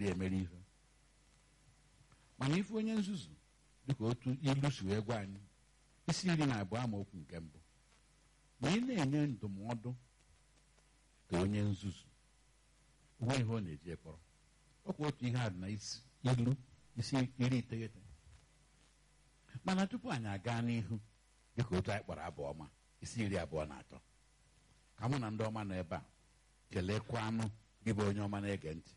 adịghị emere ife mana ife onye nzuzu dịka otu ilu si wee gwa anyị isi iri na abụọ amaokwu nke mbụ ma ị na-enye ndụmọdụ ka onye nzuzu onwe ihe ọ na-eji ekpọrọ ọkwa otu ihe a dị na isi ilu isi iri iteghete mana tupu anyị aga n'ihu dịka otu anyị kpọrọ abụ ọma isi iri abụọ na atọ ka mụ na ndị ọma nọ ebe a kelekwa anụ gị bụ onye ọma na-ege ntị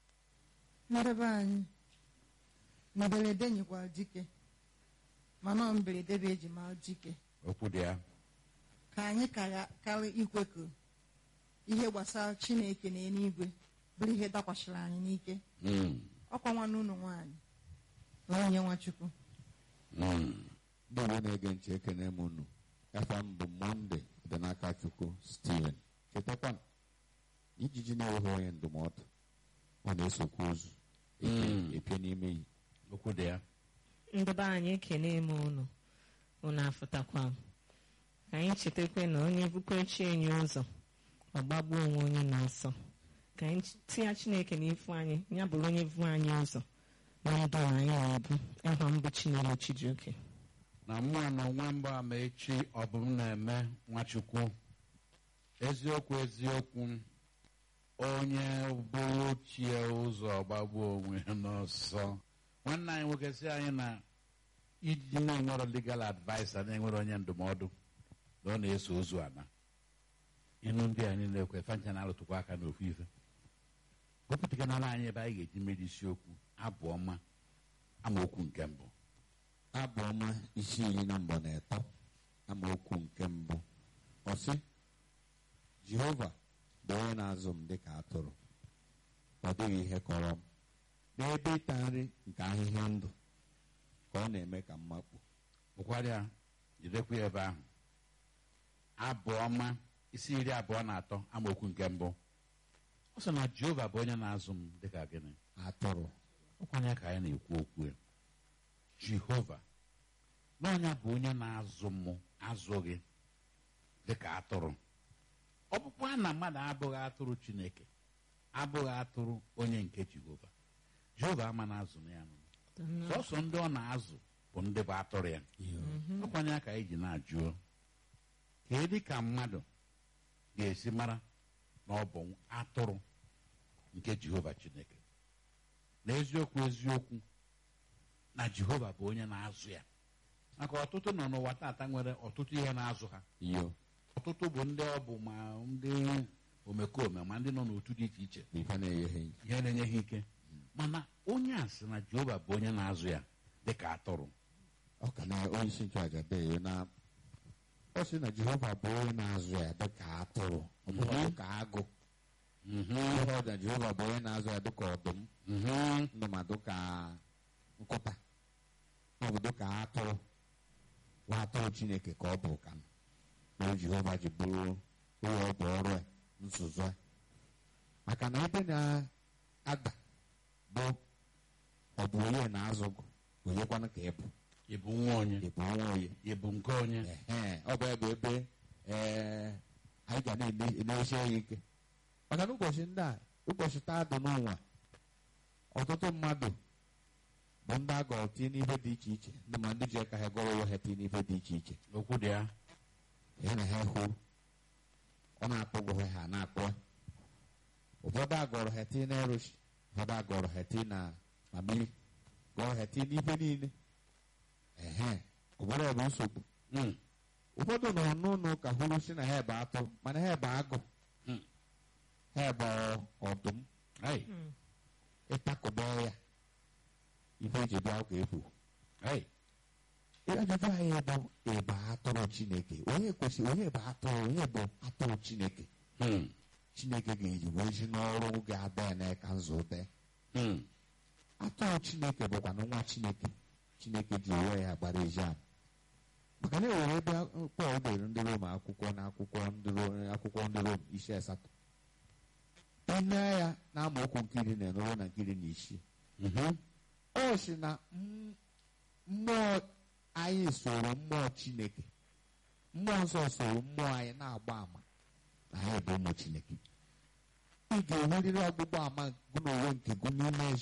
ndebe anyị mberede nyekwara dike mana ọ mberede bụ eji mara dike okwu dị ya ka anyị kara karị ikwe ka ihe gbasara chineke na eluigwe bụrụ ihe dakwasịrị anyị n'ike Mm, ọkwa nwanne ụlọ nwaanyị na onye nwachukwu mm. ndị Igbo na-ege ntị ekene m unu afa m bụ monde dị n'aka chukwu steven chetakwa ijiji na-enweghị onye ndụmọdụ ọ na-esokwa ozu Mm. epie n'ime yi okwu dị ya ndị be anyị ekene m unu unu afụtakwa m ka anyị chetakwa na onye bukwechi enyi ụzọ ọgbagbuo onwe onye na-asọ ka anyị tinye chineke n'ifu anyị ya bụrụ onye vu anyị ụzọ na ndụ anyị na-ebu aha mbụ chinelo chijioke na mmụọ na nwa mbụ ama echi ọ bụ m na-eme nwachukwu eziokwu eziokwu onye bụrụ chie ụzọ gbagbuo onwe ya n'ọsọ nwanne anyị nwoke si anyị na iji na-enwero legal adviser na-enwere onye ndụmọdụ na ọ na-eso ozu ana ịnụ ndị a niile ekwe fancha na-alụtụkwa aka n'ofu ife wepụtaganala anyị ebe anyị ga-eji mmeri isiokwu abụ ọma amaokwu nke mbụ abụ ọma isi iri na mbọ na ịtọ amaokwu nke mbụ ọ sị jehova bụ onye na-azụ m dịka atụrụ ọ dịghị ihe kọrọ m n'ebe ịta nri nke ahịhịa ndụ ka ọ na-eme ka m makpu bụkwarịa jidekwa ya ebe ahụ abụ ọma isi iri abụọ na atọ amaokwu nke mbụ ọ sị na jehova bụ onye na-azụ m dịka gịnị atụrụ ọkwanye ka anyị na-ekwu okwu ya jehova na onye bụ onye na-azụ m azụ gị dịka atụrụ ọkpụkpụ a na mmadụ abụghị atụrụ chineke abụghị atụrụ onye nke jehova jehova ama na-azụ na ya nụ sọsọ ndị ọ na-azụ bụ ndị bụ atụrụ ya ọkwanye ka anyị ji na-ajụ ka dị ka mmadụ ga-esi mara na ọ bụ atụrụ nke jehova chineke n'eziokwu eziokwu na jehova bụ onye na-azụ ya maka ọtụtụ nọ n'ụwa tata nwere ọtụtụ ihe na-azụ ha iyo ọtụtụ bụ ndị ọ bụ ma ndị omekome ma ndị nọ n'otu dị iche iche bụ ife na-enyeghị ihe na-enye ha ike mana onye a sị na jehova bụ onye na-azụ ya dịka atụrụ ọ ka na onye isi nchụaja dee na ọ sị na jehova bụ onye na-azụ ya dịka atụrụ ọ bụghị dịka agụ Mhm, ihe ọja jehova bụ onye na-azụ ya dịka ọdụm mhm. ndụ ma dịka nkụta ọ bụ dịka atụrụ nwa atụrụ chineke ka ọ bụ ka na jehova ji bụrụ onye ọ bụ ọrụ ya nzuzo ya maka na ebe na-ada bụ ọ bụ onye na-azụ gụ onyekwanụ ka ị bụ ị bụ nwa onye ị bụ nwa onye ị bụ nke onye Ehe, ọ bụ ebe ebe ee anyị ga na-enesi ya ike maka na ụbọchị ndị a ụbọchị taa dị n'ụwa ọtụtụ mmadụ bụ ndị a gọrọ tie n'ife dị iche iche ndị ma ndị ji aka ha gọrọ ụwa ha tie n'ife dị iche iche okwu dị ya ya na ha hụ ọ na-akpọgọ ha na-akpọ ya. ụfọdụ agọrọ ha tie na eroshi ụfọdụ agọrọ ha tie na mamiri gọrọ ha tie n'ife niile ehe ụfọdụ bụ nsogbu Mm, ụfọdụ nọ n'ụlọ ụka hụrụ si na ha ebe atụ mana ha ebe agụ Mm. ha ebe ọdụm ai, ịtakụba ya ife eji bịa ụka efu ai, ajụjụ anyị bụ ebe atụrụ chineke onye kwesịrị onye bụ atụrụ onye bụ atụrụ chineke mm, chineke ga-eji wee ji n'ọrụ ga-ada ya n'aka nzụ dee mm. atụrụ chineke bụkwa na nwa chineke chineke ji onwe ya gbara ezi ama maka na enwere ebe pọl dere ndị rom akwụkwọ na akwụkwọ ndị rom akwụkwọ ndị rom isi asatọ ine ya na amaokwu nke iri na enoro na nke iri na isii Mhm. ọ sị na m- mmụọ anyị soro mmụọ chineke mmụọ nsọ soro mmụọ anyị na-agba ama na anyị bụ ụmụ chineke ị ga-enwerịrị ọgbụgba ama gụ n'onwe nke gụ n'ime